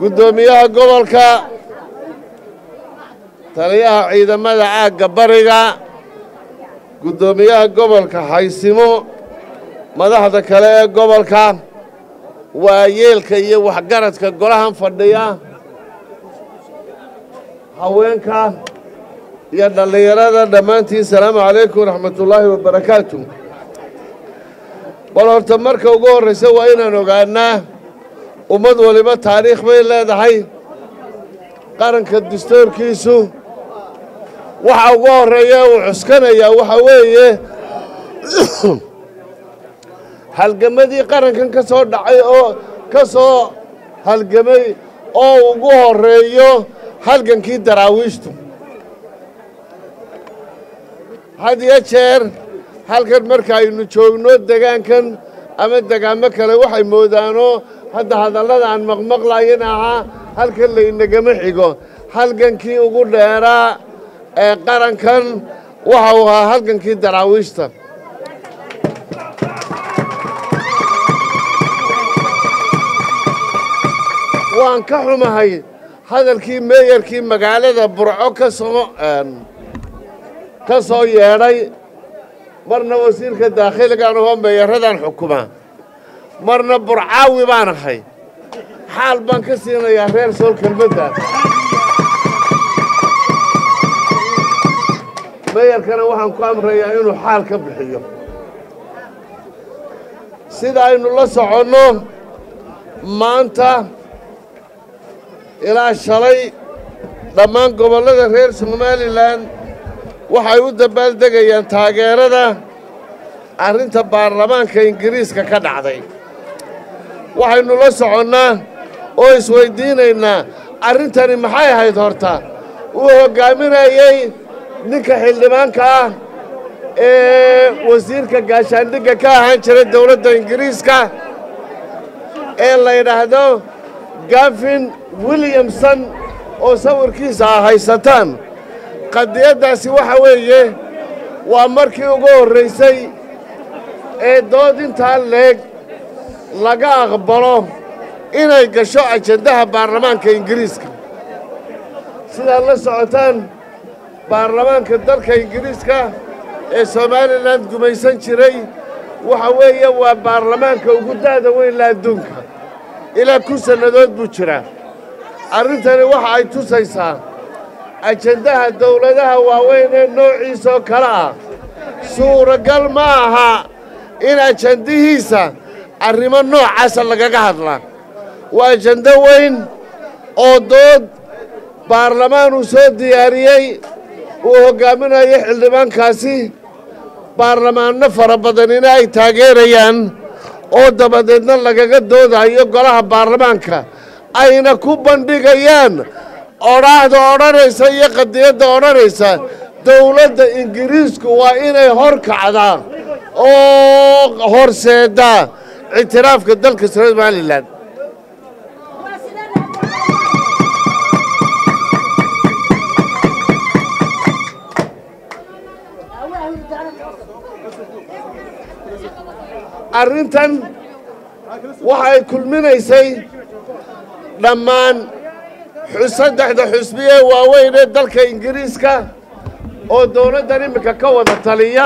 guddoomiyaha gobolka taliyaha ciidamada caagga bariga guddoomiyaha gobolka haysimo madaxda kale ee gobolka waayeelka iyo waxgaradka golahan fadhiya haweenka iyo dhallinyarada dhammaantiin salaamu calaykum waraxmatullaahi wabarakaatu bal horta marka ugu horraysa waa inaan ogaanaa ummad waliba taariikh bay leedahay qaranka dastuurkiisu waxa ugu horreeya uu cuskanayaa waxa weeye halgamadii qarankan ka soo dhacay oo ka soo halgamay oo ugu horreeyo halgankii daraawiishtu had iyo jeer halkan marka aynu joogno degaankan ama degaamo kale waxay moodaanoo hadda hadallada aan maqmaqlayin ahaa halkan laynagama xigo halgankii ugu dheeraa ee qarankan waxa uu ahaa halgankii daraawiishta waan ka xumahay hadalkii meeyarkii magaalada burco ka soo ka soo yeedhay marna wasiirka daakhiligaan ahoo meeyaradan xukuma marna burcaawi baan ahay xaal baan ka siinayaa reer sool kelmadda meeyarkana waxaan ku amrayaa inuu xaal ka bixiyo sida aynu la soconno maanta ilaa shalay dhammaan gobollada reer somalilan waxay u dabbaaldegayaan taageerada arrinta baarlamaanka ingiriiska ka dhacday waxaynu la soconnaa oo isweyddiinaynaa arrintani maxay ahayd horta uu hoggaaminayey ninka xildhibaanka ah ee wasiirka gaashaandhigga ka ahaan jiray dowladda ingiriiska ee la yidhaahdo gafin williamson oo sawirkiisa ah haysataan qadiyaddaasi waxa weeye waa markii ugu horraysay ee dood intaa leeg laga aqbalo inay gasho ajandaha baarlamaanka ingiriiska sidaad la socotaan baarlamaanka dalka ingiriiska ee somalilan gumaysan jiray waxa weeye waa baarlamaanka ugu da'da weyn la adduunka ilaa kun sannadood buu jiraa arrintani waxa ay tusaysaa ajandaha dawladaha waaweyn ee noociisoo kale ah suuragal ma aha in ajandihiisa arrimo noocaasa lagaga hadlaa waa ajando weyn oo dood baarlamaan uu soo diyaariyey uu hoggaaminayo xildhibaankaasi baarlamaanno fara badanina ay taageerayaan oo dabadeedna lagaga doodayo golaha baarlamaanka ayna ku bandhigayaan odhaahda odhanaysa iyo qadiyadda odhanaysa dawladda ingiriisku waa inay hor kacdaa oo horseeddaa ictiraafka dalka somalilan arrintan waxay kulminaysay dhammaan saddexda xusbiye waaweyn ee dalka ingiriiska oo dawladdan iminka ka wada taliya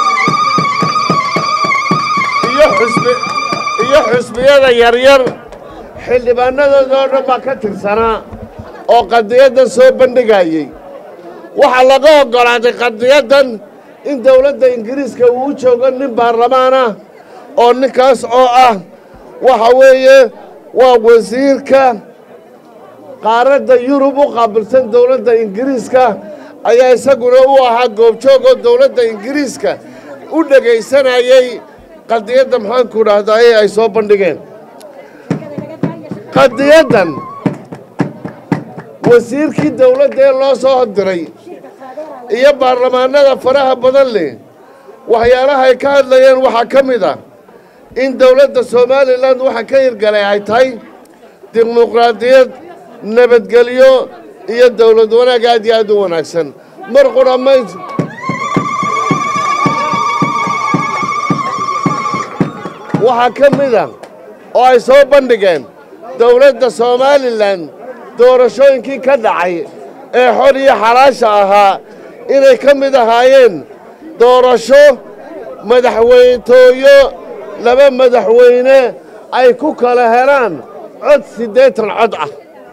iyo xusbiyada yaryar xildhibaanadooda oo dhan baa ka tirsanaa oo qadiyaddan soo bandhigayey waxaa laga oggolaaday qadiyaddan in dawladda ingiriiska uu u joogo nin baarlamaan ah oo ninkaas oo ah waxa weeye waa wasiirka qaaradda yurub u qaabilsan dawladda ingiriiska ayaa isaguna u ahaa goobjoog oo dawladda ingiriiska u dhegaysanayey qadiyadda maxaanku idhaahdaa ee ay soo bandhigeen qadiyaddan wasiirkii dawladda ee loo soo diray iyo baarlamaanada faraha badan leh waxyaalaha ay ka hadlayeen waxaa ka mid ah in dawladda somalilan waxa ka hirgalay ay tahay dimuqraadiyad nabadgelyo iyo dawlad wanaag aad iyo aad u wanaagsan mar qura may waxaa ka mid a oo ay soo bandhigeen dowladda somalilan doorashooyinkii ka dhacay ee xor iyo xalaasha ahaa inay ka mid ahaayeen doorasho madaxweynetooyo laba madaxweyne ay ku kala helaan cod siddeetan cod ah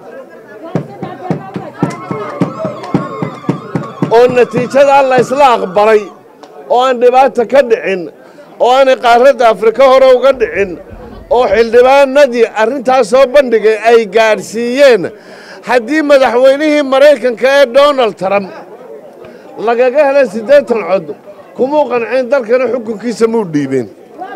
oo natiijada la ysla aqbalay oo aan dhibaata ka dhicin oo aanay qaaradda afrika hore uga dhicin oo xildhibaanadii arrintaas soo bandhigay ay gaadhsiiyeen haddii madaxweynihii maraykanka ee donald trump lagaga helay siddeetan cod kumuu qanceen dalkana xukunkiisa muu dhiibeen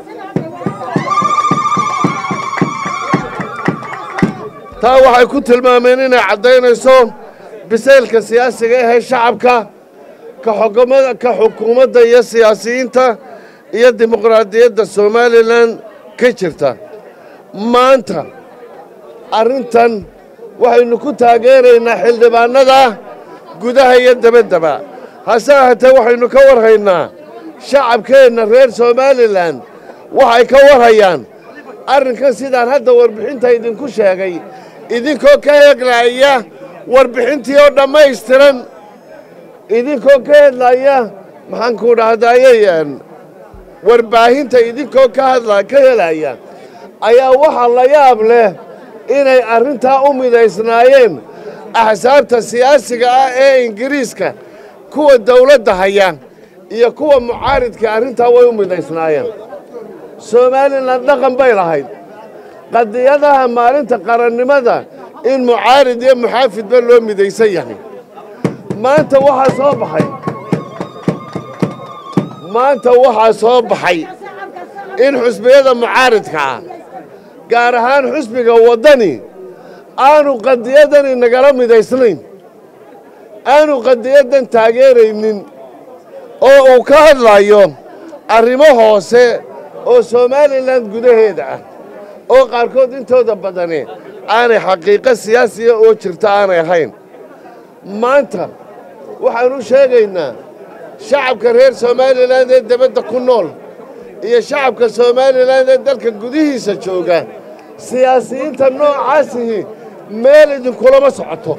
taa waxay ku tilmaameen inay caddaynayso bisaylka siyaasiga ahee shacabka ka xukuumadda iyo siyaasiyiinta iyo dimuqraadiyadda somalilan ka jirta maanta arrintan waxaynu ku taageeraynaa xildhibaannada gudaha iyo debaddaba hase ahaatee waxaynu ka warhaynaa shacabkeenna reer somalilan waxay ka warhayaan arrinkan sidaan hadda warbixinta idinku sheegay idinkoo ka heglaya warbixintii oo dhammaystiran idinkoo ka hedlaya maxaanku dhahdaayey warbaahinta idinkoo ka hadla ka helaya ayaa waxaa la yaab leh inay arrintaa u midaysnaayeen axsaabta siyaasiga ah ee ingiriiska kuwa dawladda haya iyo kuwa mucaaridka arrintaa way u midaysnaayeen somalilan dhaqan bay lahayd qadiyadaha maalinta qarannimada in mucaarid iyo muxaafidba loo midaysan yahay maanta waxaa soo baxay maanta waxaa soo baxay in xusbiyada mucaaridka ah gaar ahaan xusbiga waddani aanu qadiyadani nagala midaysnayn aanu qadiyadan taageeraynin oo uu ka hadlayo arrimo hoose oo somalilan gudaheeda ah oo qaarkood intooda badani aanay xaqiiqo siyaasiya oo jirta aanay ahayn maanta waxaan u sheegaynaa shacabka reer somalilan ee debadda ku nool iyo shacabka somalilan ee dalka gudihiisa jooga siyaasiyiinta noocaasihi meel idinkulama socoto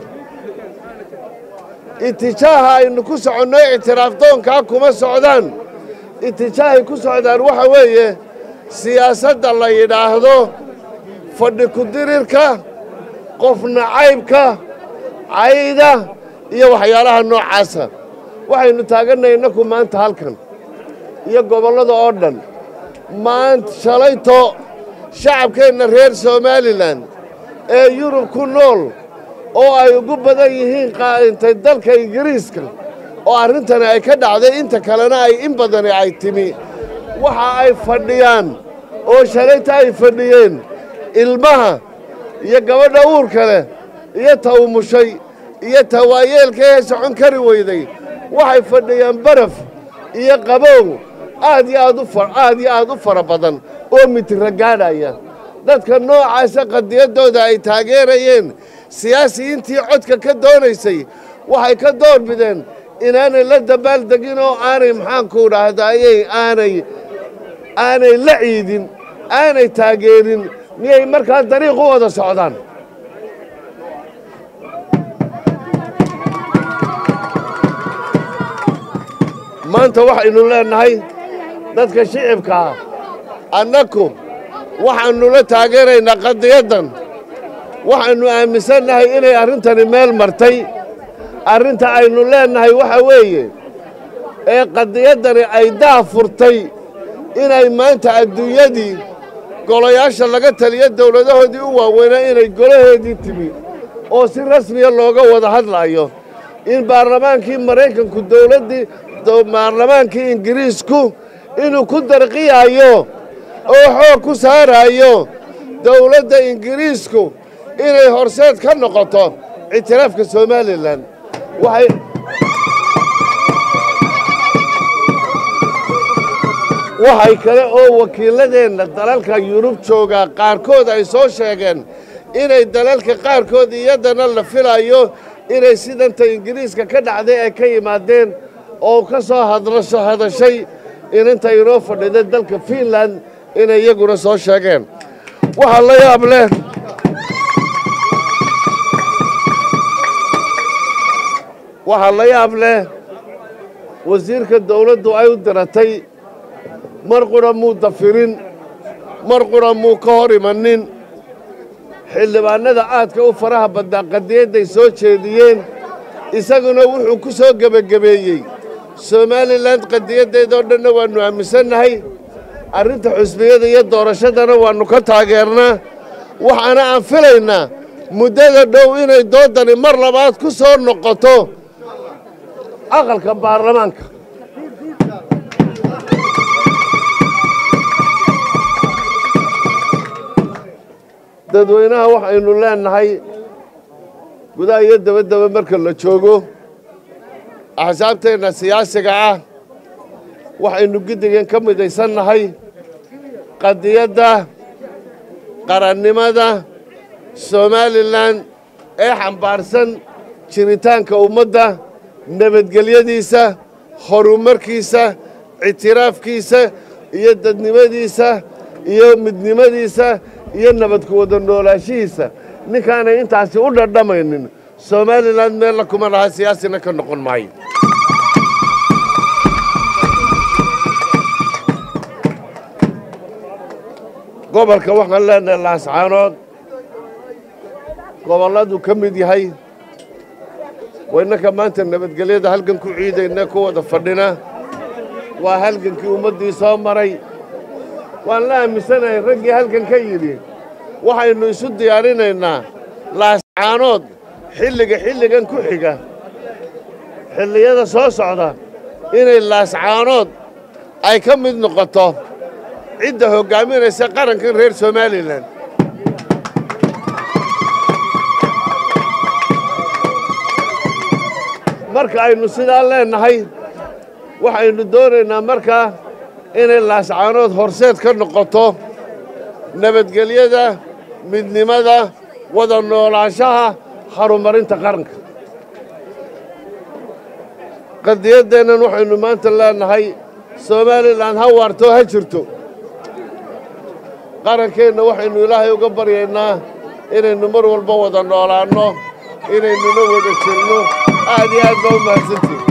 itijaaha aynu ku soconno ictiraaf doonkaa kuma socdaan itijaahay ku socdaan waxa weeye siyaasadda la yidhaahdo fadhi ku-dirirka qof nacaybka cayda iyo waxyaalaha noocaasa waxaynu taaganay innaku maanta halkan iyo gobollada oo dhan maanta shalayto shacabkeenna reer somalilan ee yurub ku nool oo ay ugu badan yihiin qaadintay dalka ingiriiska oo arrintani ay ka dhacday inta kalena ay in badani ay timi waxa ay fadhiyaan oo shalayta ay fadhiyeen ilmaha iyo gabadha uurka leh iyo tawmushay iyo tawaayeelka ee socon kari weyday waxay fadhiyaan baraf iyo qabow aad iyo aad u aad iyo aad u fara badan oo mitira gaadhaya dadka noocaasa qadiyaddooda ay taageerayeen siyaasiyiintii codka ka doonaysay waxay ka door bideen inaanay la dabaaldegin oo aanay maxaanku dhahdaayey aanay aanay la ciidin aanay taageerin miyay markaa dariiq u wada socdaan maanta waxaynu leennahay dadka shicibka ah annaku waxaannu la taageeraynaa qadiyaddan waxaannu aaminsannahay inay arrintani meel martay arrinta aynu leennahay waxa weeye ee qadiyaddani ay daa furtay inay maanta adduunyadii golayaasha laga taliyo dowladahoodii u waaweynaa inay golaheedii timi oo si rasmiya looga wada hadlaayo in baarlamaankii maraykanku dowladdii baarlamaankii ingiriisku inuu ku darqiyaayo oo xoog ku saaraayo dowladda ingiriisku inay horseed ka noqoto ictiraafka somalilan waxay waxay kale oo wakiiladeenna dalalka yurub joogaa qaarkood ay soo sheegeen inay dalalka qaarkood iyadana la filayo inay sidanta ingiriiska ka dhacday ay ka yimaadeen oo ka soo hadlasho hadashay inanta inoo fadhida dalka fiinland inay iyaguna soo sheegeen waxaa la yaab leh waxaa la yaab leh wasiirka dawladdu ay u diratay mar qura muu dafirin mar qura muu ka hor imanin xildhibaannada aadka u faraha badnaa qadiyadday soo jeediyeen isaguna wuxuu ku soo gebagabeeyey somalilan qadiyaddeedoo dhanna waannu aaminsannahay arrinta xusbiyada iyo doorashadana waannu ka taageernaa waxaana aan filaynaa muddada dhow inay doodani mar labaad ku soo noqoto aqalka baarlamaanka dadweynaha waxaynu leennahay gudaha iyo dabaddaba marka la joogo axsaabteenna siyaasiga ah waxaynu giddigan ka midaysannahay qadiyadda qarannimada somalilan ee xambaarsan jiritaanka ummadda nabadgelyadiisa horumarkiisa ictiraafkiisa iyo dadnimadiisa iyo midnimadiisa iyo nabadku wada noolaashihiisa ninkaanay intaasi u dhadhamaynin somalilan meella kuma laha siyaasina ka noqon maayo gobolka waxaan leenahay laascaanood gobolladuu ka mid yahay waynaka maanta nabadgelyada halgan ku ciidayna ku wada fadhina waa halgankii ummaddii soo maray waan la aaminsanahay raggii halgan ka yidhi waxaynu isu diyaarinaynaa laascaanood xilliga xilligan ku xiga xilliyada soo socda inay laascaanood ay ka mid noqoto cidda hoggaaminaysa qarankan reer somalilan marka aynu sidaa leennahay waxaynu doonaynaa markaa inay laascaanood horseed ka noqoto nabadgelyada midnimada wada noolaanshaha horumarinta qaranka qadiyaddeennan waxaynu maanta leennahay somalilan ha waarto ha jirto qarankeenna waxaynu ilaahay uga baryaynaa inaynu mar walba wada noolaanno inaynuna wada jirno aad iyo aad baa u mahadsantihin